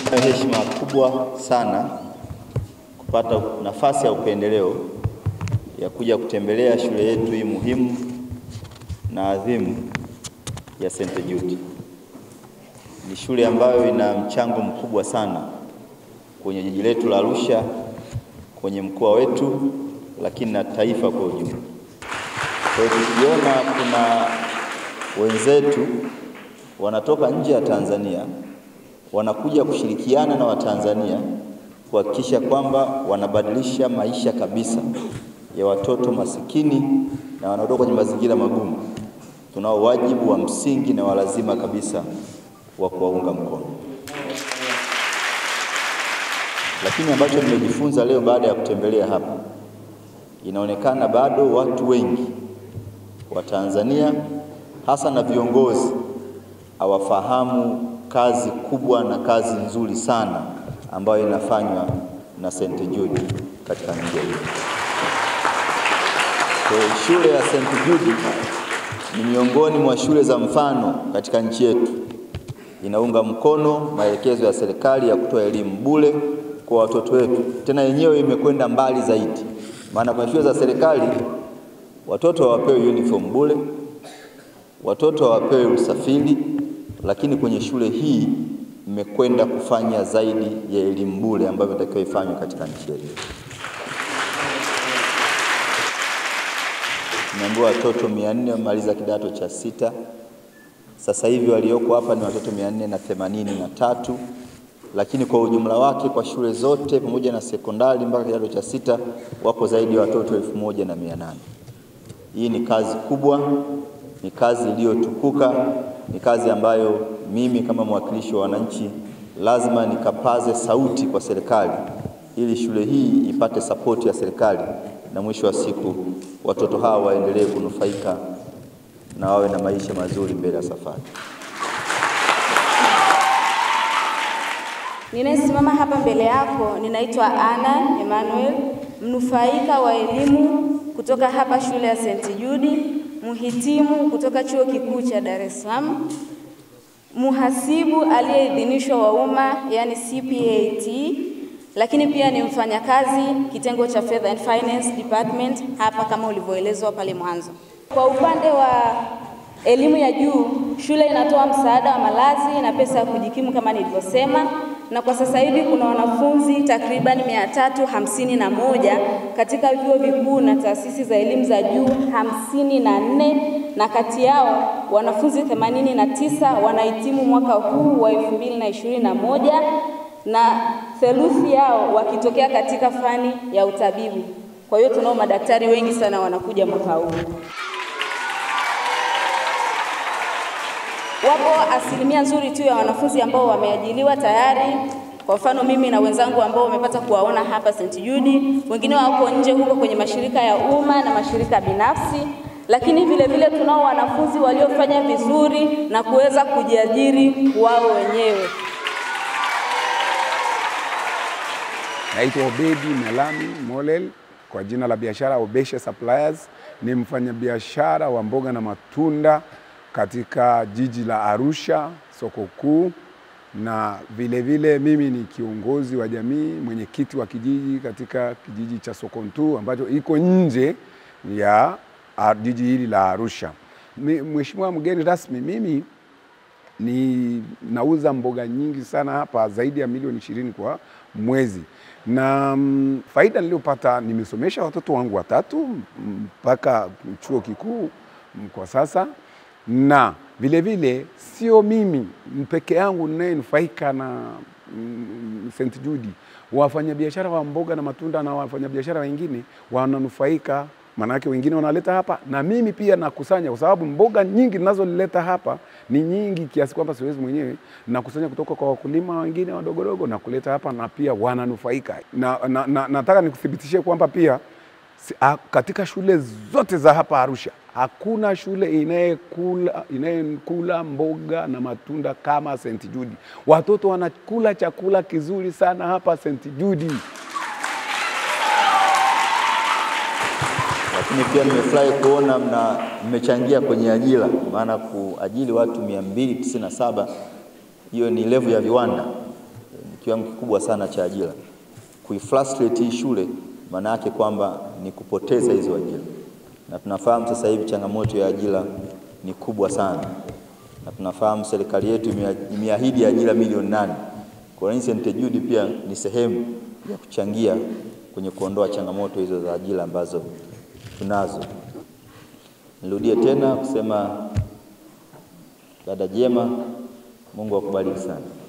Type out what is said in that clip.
Heshima kubwa sana kupata nafasi ya upendeleo ya kuja kutembelea shule yetu hii muhimu na adhimu ya St. Jude. Ni shule ambayo ina mchango mkubwa sana kwenye jiji letu la Arusha, kwenye mkoa wetu, lakini na taifa kwa ujumla. Kwa hiyo tukiona kuna wenzetu wanatoka nje ya Tanzania wanakuja kushirikiana na Watanzania kuhakikisha kwamba wanabadilisha maisha kabisa ya watoto masikini na wanaotoka kwenye mazingira magumu, tunao wajibu wa msingi na walazima kabisa wa kuwaunga mkono. Lakini ambacho nimejifunza leo baada ya kutembelea hapa, inaonekana bado watu wengi wa Tanzania hasa na viongozi hawafahamu kazi kubwa na kazi nzuri sana ambayo inafanywa na St. Jude katika mji huu. Kwa shule ya St. Jude ni miongoni mwa shule za mfano katika nchi yetu. Inaunga mkono maelekezo ya serikali ya kutoa elimu bure kwa watoto wetu, tena yenyewe imekwenda mbali zaidi, maana kwenye shule za serikali watoto hawapewi uniform bure, watoto hawapewi usafiri, lakini kwenye shule hii imekwenda kufanya zaidi ya elimu bure ambayo inatakiwa ifanywe katika nchi yetu. Tumeambiwa watoto mia nne wamaliza kidato cha sita. Sasa hivi walioko hapa ni watoto mia nne na themanini na tatu, lakini kwa ujumla wake kwa shule zote pamoja na sekondari mpaka kidato cha sita wako zaidi ya watoto elfu moja na mia nane. Hii ni kazi kubwa, ni kazi iliyotukuka, ni kazi ambayo mimi kama mwakilishi wa wananchi lazima nikapaze sauti kwa serikali ili shule hii ipate sapoti ya serikali na mwisho wa siku watoto hawa waendelee kunufaika na wawe na maisha mazuri mbele ya safari. Ninayesimama hapa mbele yako ninaitwa Anna Emmanuel, mnufaika wa elimu kutoka hapa shule ya St. Jude, mhitimu kutoka chuo kikuu cha Dar es Salaam, muhasibu aliyeidhinishwa wa umma yani CPAT, lakini pia ni mfanyakazi kitengo cha Fedha and Finance Department hapa kama ulivyoelezwa pale mwanzo. Kwa upande wa elimu ya juu, shule inatoa msaada wa malazi na pesa ya kujikimu kama nilivyosema, na kwa sasa hivi kuna wanafunzi takriban mia tatu hamsini na moja katika vyuo vikuu na taasisi za elimu za juu hamsini na nne na kati yao wanafunzi themanini na tisa wanahitimu mwaka huu wa elfu mbili na ishirini na moja na theluthi yao wakitokea katika fani ya utabibu. Kwa hiyo tunao madaktari wengi sana wanakuja mwaka huu. Wapo asilimia nzuri tu ya wanafunzi ambao wameajiliwa tayari. Kwa mfano mimi na wenzangu ambao wamepata kuwaona hapa St. Jude, wengine wako nje huko kwenye mashirika ya umma na mashirika binafsi, lakini vile vile tunao wanafunzi waliofanya vizuri na kuweza kujiajiri wao wenyewe. Naitwa Obedi Melami Molel kwa jina la biashara Obeshe Suppliers. Ni mfanyabiashara wa mboga na matunda katika jiji la Arusha, soko kuu, na vile vile mimi ni kiongozi wa jamii, mwenyekiti wa kijiji katika kijiji cha Sokontu ambacho iko nje ya ah, jiji hili la Arusha. Mi- Mheshimiwa mgeni rasmi, mimi ni nauza mboga nyingi sana hapa, zaidi ya milioni ishirini kwa mwezi, na mm, faida niliyopata, nimesomesha watoto wangu watatu mpaka chuo kikuu mm, kwa sasa, na vile vile sio mimi peke yangu ninayenufaika na mm, St. Jude. Wafanyabiashara wa mboga na matunda na wafanyabiashara wengine wananufaika Maanake wengine wanaleta hapa na mimi pia nakusanya, kwa sababu mboga nyingi ninazoleta hapa ni nyingi kiasi kwamba siwezi mwenyewe. Nakusanya kutoka kwa wakulima wengine wadogodogo na kuleta hapa, na pia wananufaika na, na, na, nataka nikuthibitishie kwamba pia si- a- katika shule zote za hapa Arusha hakuna shule inayekula inayekula mboga na matunda kama St. Jude. Watoto wanakula chakula kizuri sana hapa St. Jude. Lakini pia nimefurahi kuona mna mmechangia kwenye ajira, maana kuajili watu 297 hiyo ni level ya viwanda. kiwango kikubwa sana cha ajira. Kuifrustrate hii shule maana yake kwamba ni kupoteza hizo ajira, na tunafahamu sasa hivi changamoto ya ajira ni kubwa sana, na tunafahamu serikali yetu imeahidi ajira milioni nane. Kwa hiyo St. Jude pia ni sehemu ya kuchangia kwenye kuondoa changamoto hizo za ajira ambazo tunazo. Nirudie tena kusema dada Jema, Mungu akubariki sana.